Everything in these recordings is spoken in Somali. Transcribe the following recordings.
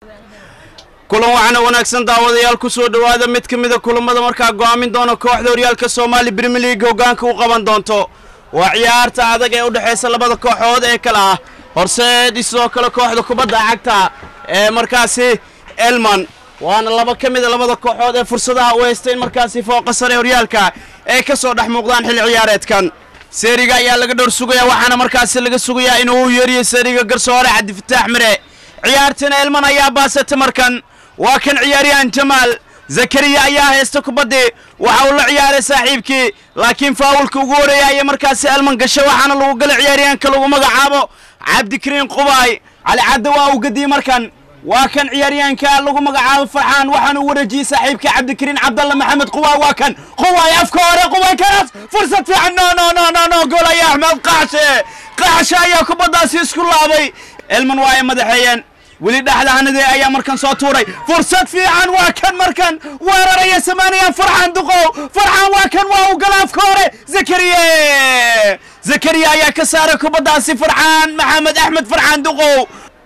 kulan waxaana wanaagsan daawadayaal ku soo dhowaada mid ka mida kulammada markaa go'aamin doona kooxda horyaalka soomaali brimier league hoggaanka u qaban doonto waa ciyaarta adag ee u dhexaysa labada kooxood ee kale ah horseed sidoo kale kooxda kubadda cagta ee markaasi elman waana laba ka mida labada kooxood ee fursadaha u haysta in markaasi fooqa sare horyaalka ay ka soo dhex muuqdaan xilli ciyaareedkan seeriga ayaa laga dhowr sugayaa waxaana markaasi laga sugayaa inuu u yeeriyo seeriga garsoore cabdifataax mire ciyaartina elman ayaa baasata markan waa kan ciyaaryahan jamaal zakariya ayaa haysta kubaddii waxa uu la ciyaaray saaxiibkii laakiin faawulka ugu horeeya ayaa markaasi elman gashay waxaana lagu galay ciyaaryahanka lagu magacaabo cabdikariin qubaay cali cadde waa uu gadiyey markan waa kan ciyaaryahanka lagu magacaabo farxaan waxaana u wareejiyey saaxiibkii cabdikariin cabdalla maxamed qubaay waa kan qubaay afka hore qubaay kaas fursad fiican no no no no no gool ayaa axmed qaxshe qaxshe ayaa kubaddaasi isku laabay elman waa ay madaxeeyeen weli dhexdahanadee ayaa markan soo tuuray fursad fiican waa kan markan weeraraya samaanaya farxaan duqow farxaan waa kan waa u gala afka hore zakariye zakariya ayaa ka saaray kubaddaasi farxaan maxamed axmed farxaan duqow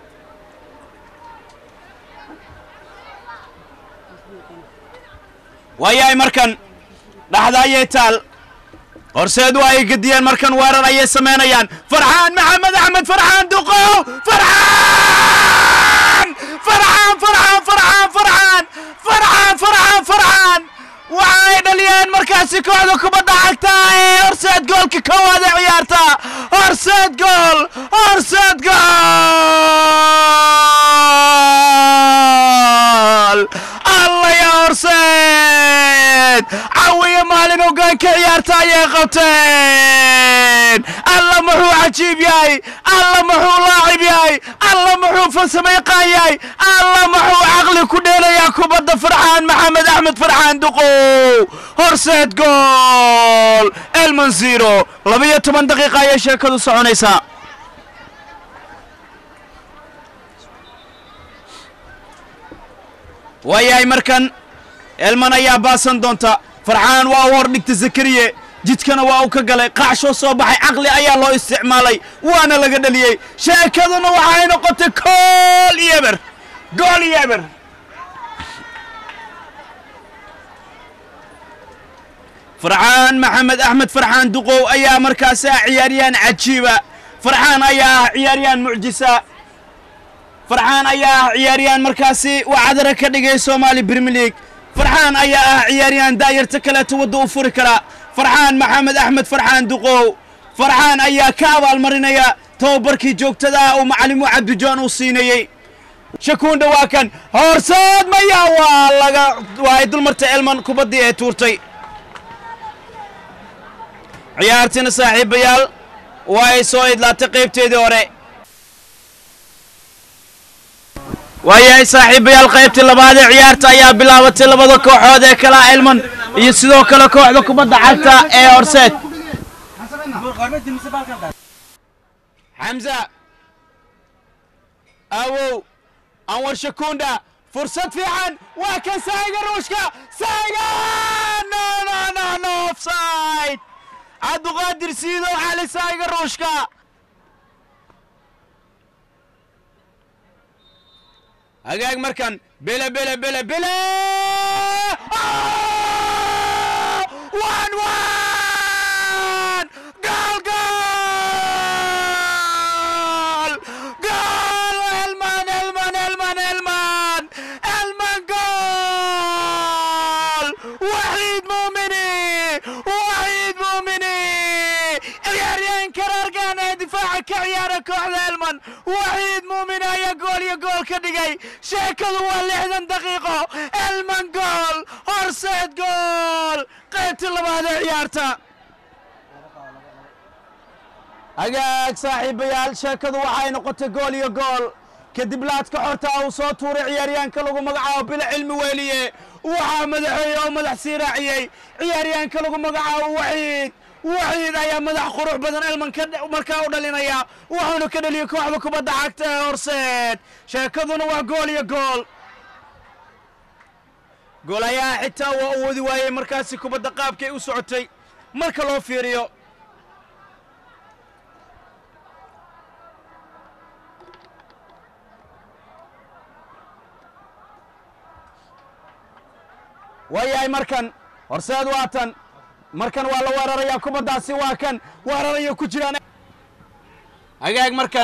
waayahay markan dhaxda ayay taal horseed waa ay gediyeen markan weerar ayay samaynayaan farxaan maxamed axmed farxaan duqow farxaan farxaan farxaan farxaan farxaan farxaan farxaan farxaan waxa ay dhaliyeen markaasi kooxda kubadda cagta ee horseed goolka koowaad ee ciyaarta horseed gool horseed gool alla ya horseed cawiya maalin hoggaanka ciyaarta ayay qabteen alla muxuu cajiib yahay alla muxuu laacib yahay alla muxuu farsamo yaqaan yahay alla muxuu caqli ku dheelayaa kubadda farxaan maxamed axmed farxaan duqow horseed gool elman zero labiyo toban daqiiqa ayay sheekadu soconaysaa waayahay markan elman ayaa baasan doonta farxaan waa u hor dhigta zakariye jidkana waa uu ka galay qaaxshoo soo baxay caqli ayaa loo isticmaalay waana laga dheliyey sheekaduna waxay noqotay gool iyo eber gool iyo eber farxaan maxamed axmed farxaan duqow ayaa markaasi ah ciyaaryahan cajiiba farxaan ayaa ah ciyaaryahan mucjisa farxaan ayaa ah ciyaaryahan markaasi waa cadara ka dhigay soomaali brimier league farxaan ayaa ah ciyaaryahan daayarta kaleeto wadda u furi kara farxaan maxamed axmed farxaan duqow farxaan ayaa ka abaalmarinaya tababarkii joogtada ah uu macalimu cabdijoon uu siinayey shakuunda waa kan horseed maya waa laga waa ay dulmartay elman kubaddii ee tuurtay ciyaartina saaxiibayaal waa ay soo idlaatay qaybteedii hore waayahay saaxiibayaal qaybtii labaad ee ciyaarta ayaa bilaabatay labada kooxood ee kala elman iyo sidoo kale kooxda kubadda cagta ee horseed xamza awow anwar shakunda fursad fiican waa kan saayiga ruushka saayiga no no no no offside cabduqaadir siidow cali saayiga ruushka hagaag markan bele bele bele bele one one goal goal goal elman elman elman elman elman goal waxiid muumini waxiid muumini ciyaaryahanka reergan ee difaaca ka ciyaara kooxda elman waxiid muumini ayaa gool iyo gool ka dhigay sheekadu waa lixdan daqiiqo elman gool horseed gool qaybtii labaad ee ciyaarta hagaag saaxiibayaal sheekadu waxay noqotay gool iyo gool kadib laadka xorta uu soo tuuray ciyaaryahanka lagu magacaabo bila cilmi weeliye waxaa madaxeeye oo madax sii raaciyey ciyaaryahanka lagu magacaabo waxiid waxiid ayaa madax qurux badan elman markaa u dhalinaya wuxuuna ka dheliyey kooxda kubadda cagta ee horseed sheekaduna waa gool iyo gool goolayaha xitaa waa u wadi waayey markaasi kubadda qaabkay u socotay marka loo fiiriyo waayahay markan horseed waa tan markan waa la weerarayaa kubaddaasi waa kan weeraraya ku jiraan hagaag markan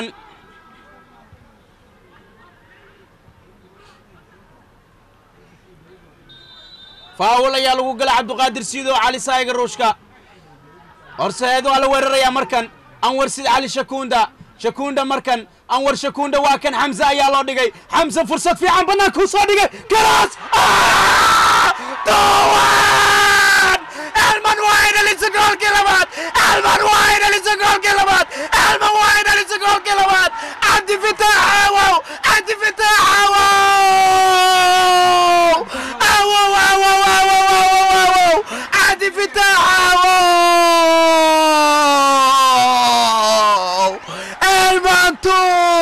faawul ayaa lagu gala cabduqaadir siido cali saayiga ruushka horseed waa la weerarayaa markan anwar sid cali shakuunda shakuunda markan anwar shakuunda waa kan xamse ayaa loo dhigay xamse fursad fiican bannaanka u soo dhigay garaas duwan elman waa ay dhalisa goolkii labaad elman waa ay dhalisa goolkii labaad elman waa ay dhalisa goolkii labaad cabdi fitaax aawow cabdi fitaax aawow aawow aawow aawow aawow aawow cabdi fitaax aawow elmantu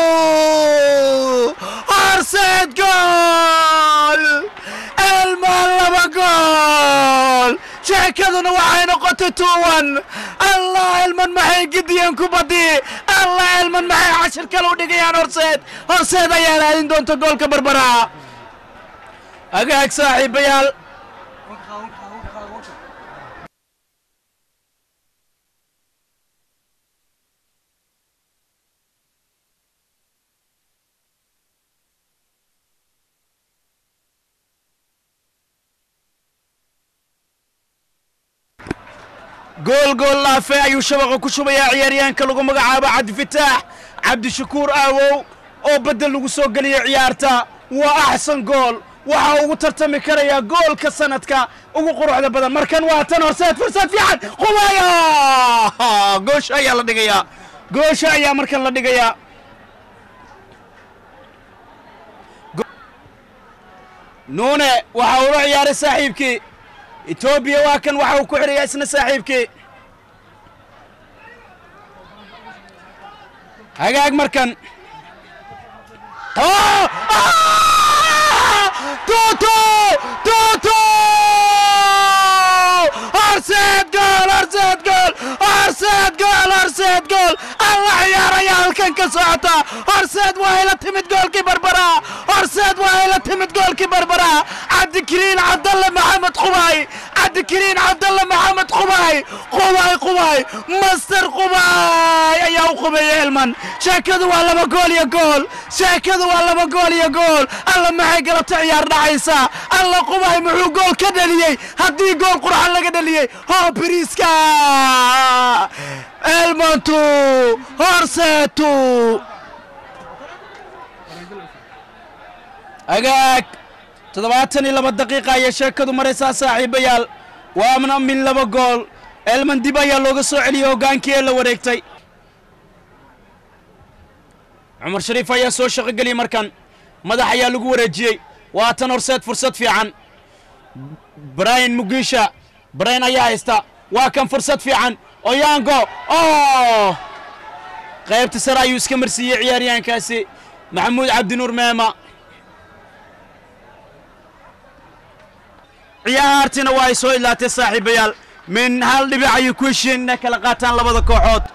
horseed gool elman laba gool sheekaduna waxay noqotay tuuwan allah elman maxay gidiyeen kubadii allah elman maxay cashir kale u dhigayaan horseed horseed ayaa raadin doonta goolka barbara agaag saaxiibayaal gool gool laafe ayuu shabaqa ku shubayaa ciyaaryahanka lagu magacaabo cabdifitaax cabdishakuur aawow oo beddel lagu soo geliya ciyaarta waa axsan gool waxaa ugu tartami karayaa goolka sanadka ugu quruxda badan markan waa tan horseed fursad fiican qubaya goosha ayaa la dhigayaa goosha ayaa markan la dhigayaa nuune waxa uu la ciyaaray saaxiibkii etoobiya waa kan waxa uu ku xidhayaa isna saaxiibkii hagaag markan tuutu tuutu horseed gool horseed gool horseed gool horseed gool alla ciyaaraya halkan ka socota horseed waa ila timid goolkii barbara horseed waa ila timid goolkii barbara cabdikariin cabdalle maxamed qubay cabdikariin cabdalle maxamed qubay qubay qubay master qubay ayaa u qubeeyey elman sheekadu waa laba gool iyo gool sheekadu waa laba gool iyo gool alla maxay galabta ciyaar dhacaysa alla qubay muxuu gool ka dhaliyey haddii gool qurxan laga dhaliyey hoo biriiska elmantu horseetu agaag toddobaatan iyo laba daqiiqa ayay sheekadu maraysaa saaxiibayaal waana min laba gool elman dib ayaa looga soo celiyey hoggaankii ee la wareegtay cumar shariif ayaa soo shaqogeliyey markan madax ayaa lagu wareejiyey waa tan horseed fursad fiican brian mugiisha brian ayaa haysta waa kan fursad fiican oyango oh qaybta sare ayuu iska marsiiyey ciyaaryahankaasi maxamuud cabdinuur meema ciyaartiina waa ay soo idlaatay saaxiibayaal min hal dhibic ayay ku heshiyeen inay kala qaataan labada kooxood